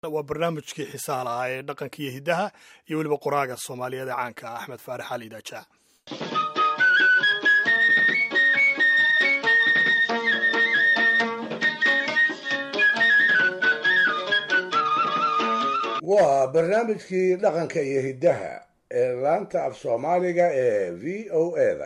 waa barnaamijkii xiisaha lahaa ee dhaqanka iyo hiddaha iyo weliba qoraaga soomaaliyeed ee caanka ah axmed faarax ali daajaa waa barnaamijkii dhaqanka iyo hiddaha ee laanta af soomaaliga ee v o eda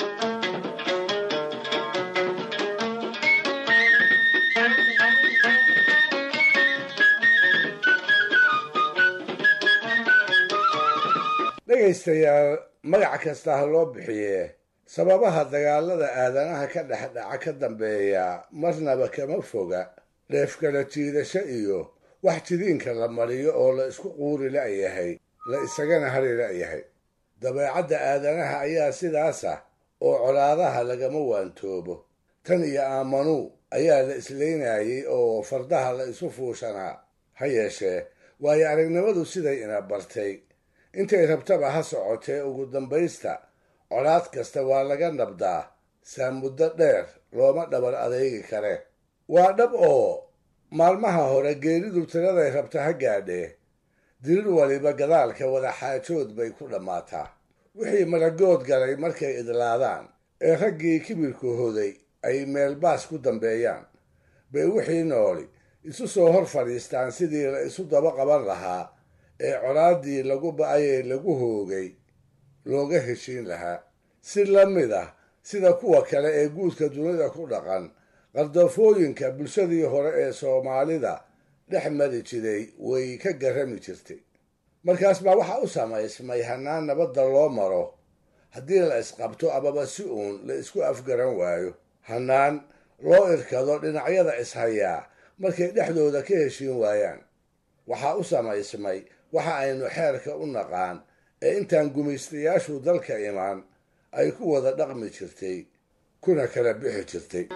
dhegaystayaal magac kasta ha loo bixiye sababaha dagaalada aadanaha ka dhex dhaca ka dambeeya marnaba kama foga dheefkala jiidasho iyo wax jidiinka la mariyo oo la isku quuri la'yahay la isagana hari la'yahay dabeecadda aadanaha ayaa sidaas ah oo colaadaha lagama waantoobo tan iyo aamanuu ayaa la islaynayey oo fardaha la isu fuushanaa ha yeeshee waayo aragnimadu siday ina bartay intay rabtaba ha socotee ugu dambaysta colaad kasta waa laga nabdaa saa muddo dheer looma dhabar adeegi kare waa dhab oo maalmaha hore geeridu tiraday rabta ha gaadhee dirir waliba gadaalka wada xaajood bay ku dhammaataa wixii maragood galay markay idlaadaan ee raggii kibirku hoday ay meelbaas ku dambeeyaan bay wixii nooli isu soo hor fadhiistaan sidii la isu daba qaban lahaa ee colaaddii lagu ba'ayee lagu hoogay looga heshiin lahaa si la mid ah sida kuwa kale ee guudka dunida ku dhaqan qardoofooyinka bulshadii hore ee soomaalida dhex mari jiray way ka garrami jirtay markaas baa waxaa u samaysmay hannaan nabadda loo maro haddii la isqabto amaba si uun la isku afgaran waayo hannaan loo irkado dhinacyada ishayaa markay dhexdooda ka heshiin waayaan waxaa u samaysmay waxa aynu xeerka u naqaan ee intaan gumaystayaashu dalka imaan ay ku wada dhaqmi jirtay kuna kala bixi jirtay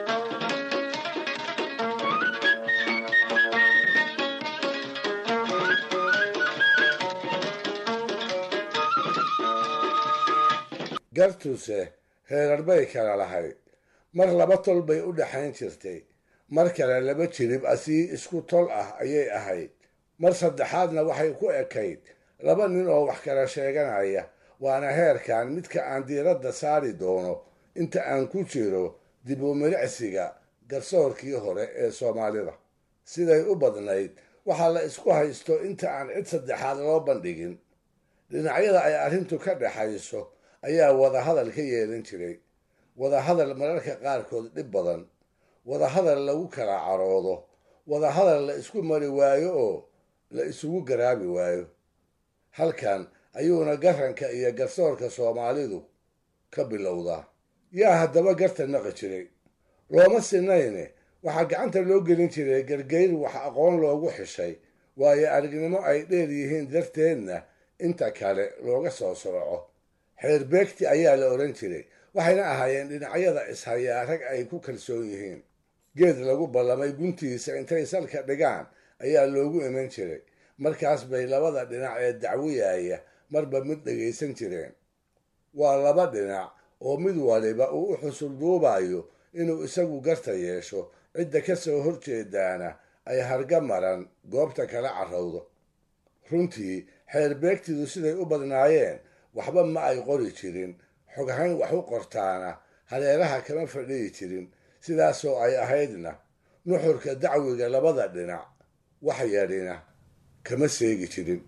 gartuse heerar bay kala lahayd mar laba tol bay u dhexayn jirtay mar kale laba jirib asii isku tol ah ayay ahayd mar saddexaadna waxay ku ekayd laba nin oo wax kala sheeganaya waana heerkan midka aan diiradda saari doono inta aan ku jiro dib u milicsiga garsoorkii hore ee soomaalida siday u badnayd waxaa la isku haysto inta aan cid saddexaad loo bandhigin dhinacyada ay arrintu ka dhexayso ayaa wadahadal ka yeelan jiray wadahadal mararka qaarkood dhib badan wadahadal lagu kala caroodo wadahadal la isku mari waayo oo la isugu garaabi waayo halkan ayuuna garanka iyo garsoorka soomaalidu ka bilowdaa yaa haddaba garta naqi jiray looma sinayne waxaa gacanta loo gelin jiray gargayr wax aqoon loogu xishay waayo aragnimo ay dheer yihiin darteedna inta kale looga soo sooco xeerbeegti ayaa la odhan jiray waxayna ahaayeen dhinacyada ishayaa rag ay ku kalsoon yihiin geed lagu ballamay guntiisa intay salka dhigaan ayaa loogu iman jiray markaas bay labada dhinac ee dacwiyaya marba mid dhegaysan jireen waa laba dhinac oo mid waliba uu u xusul duubayo inuu isagu garta yeesho cidda ka soo horjeedaana ay harga maran goobta kala carrowdo runtii xeerbeegtidu siday u badnaayeen waxba ma ay qori jirin xoghayn wax u qortaana hareeraha kama fadhiyi jirin sidaasoo ay ahaydna nuxurka dacwiga labada dhinac wax yadhina kama seegi jirin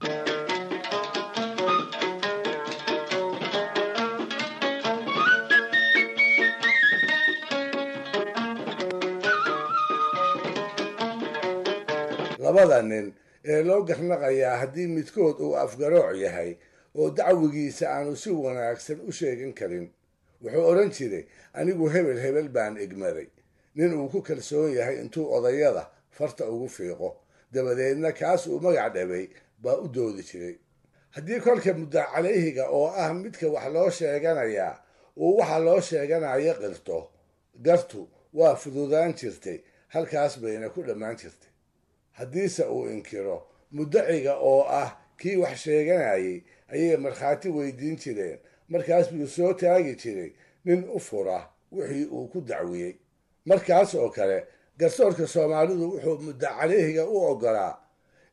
labada nin ee loo garnaqayaa haddii midkood uu afgarooc yahay oo dacwigiisa aanu si wanaagsan u sheegin karin wuxuu odhan jiray anigu hebel hebel baan egmaday nin uu ku kalsoon yahay intuu odayada farta ugu fiiqo dabadeedna kaas uu magac dhabay baa u doodi jiray haddii kolka muddaa calayhiga oo ah midka wax loo sheeganayaa uu waxa loo sheeganayo qirto gartu waa fududaan jirtay halkaas bayna ku dhammaan jirtay haddiise uu inkiro muddaciga oo ah kii wax sheeganayay ayay markhaati weydiin jireen markaas buu soo taagi jiray nin u fura wixii uu ku dacwiyey markaas oo kale garsoorka soomaalidu wuxuu muddo caleyhiga u oggolaa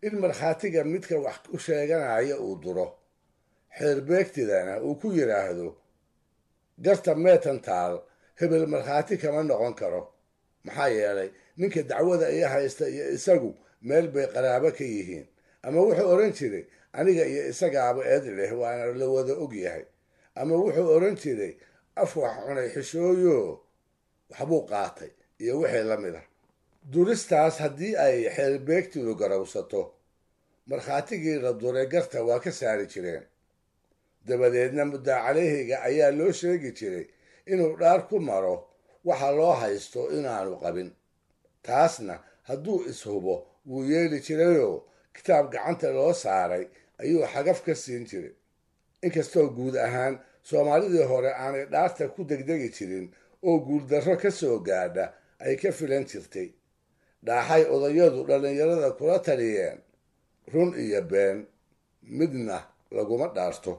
in markhaatiga midka wax ku sheeganaya uu duro xeerbeegtidana uu ku yidhaahdo garta meetantaal hebel markhaati kama noqon karo maxaa yeelay ninka dacwada iyo haysta iyo isagu meel bay qaraabo ka yihiin ama wuxuu odhan jiray aniga iyo isagaaba eed leh waana la wada og yahay ama wuxuu odhan jiray af wax cunay xishooyo waxbuu qaatay iyo wixii la mid ah duristaas haddii ay xeerbeegtidu garawsato markhaatigii la duray garta waa ka saari jireen dabadeedna muddaa caleyhiga ayaa loo sheegi jiray inuu dhaar ku maro waxa loo haysto inaanu qabin taasna hadduu ishubo wuu yeeli jirayoo kitaab gacanta loo saaray ayuu xagaf ka siin jiray inkastoo guud ahaan soomaalidii hore aanay dhaarta ku degdegi jirin oo guuldarro ka soo gaadha ay ka filan jirtay dhaaxay odayadu dhallinyarada kula taliyeen run iyo been midna laguma dhaarto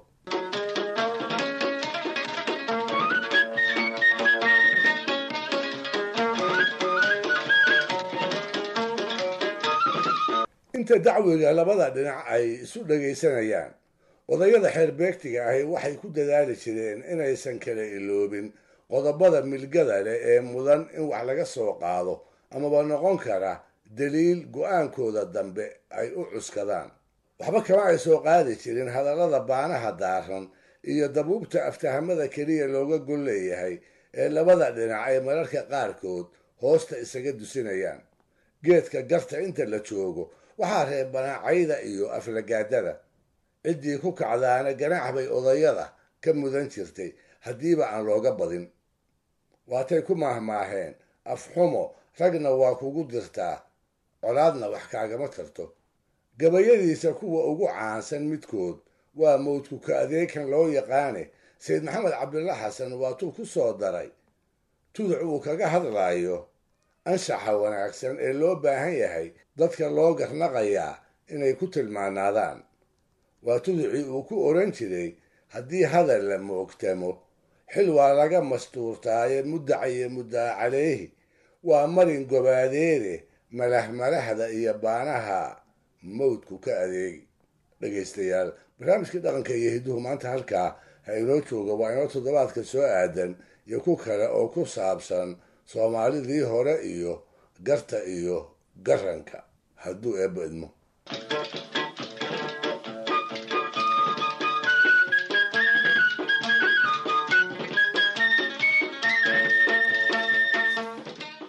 inta dacwiga labada dhinac ay isu dhagaysanayaan odayada xeerbeegtiga ahi waxay ku dadaali jireen inaysan kala iloobin qodobada milgada leh ee mudan in wax laga soo qaado amaba noqon kara daliil go-aankooda dambe ay u cuskadaan waxba kama ay soo qaadi jirin hadallada baanaha daaran iyo dabuubta aftahamada keliya looga gol leeyahay ee labada dhinac ay mararka qaarkood hoosta isaga dusinayaan geedka garta inta la joogo waxaa reebanaa cayda iyo aflagaadada ciddii ku kacdaana ganaax bay odayada ka mudan jirtay haddiiba aan looga badin waatay ku maahmaaheen afxumo ragna waa kugu dirtaa colaadna wax kaagama tarto gabayadiisa kuwa ugu caansan midkood waa mawdku ka adeekan loo yaqaane sayid maxamed cabdilla xasan waatuu ku soo daray tuduc uu kaga hadlaayo anshaxa wanaagsan ee loo baahan yahay dadka loo garnaqayaa inay ku tilmaanaadaan waa tuducii uu ku odhan jiray haddii hadal la moogtamo xil waa laga mastuurtaaye muddacayo muddaa caleyhi waa marin gobaadeede malahmalahda iyo baanaha mawdku ka adeegi dhegaystayaal barnaamijkii dhaqanka iyo hidduhu maanta halkaa ha inoo jooga waa inoo toddobaadka soo aadan iyo ku kale oo ku saabsan soomaalidii hore iyo garta iyo garanka hadduu eebba idmo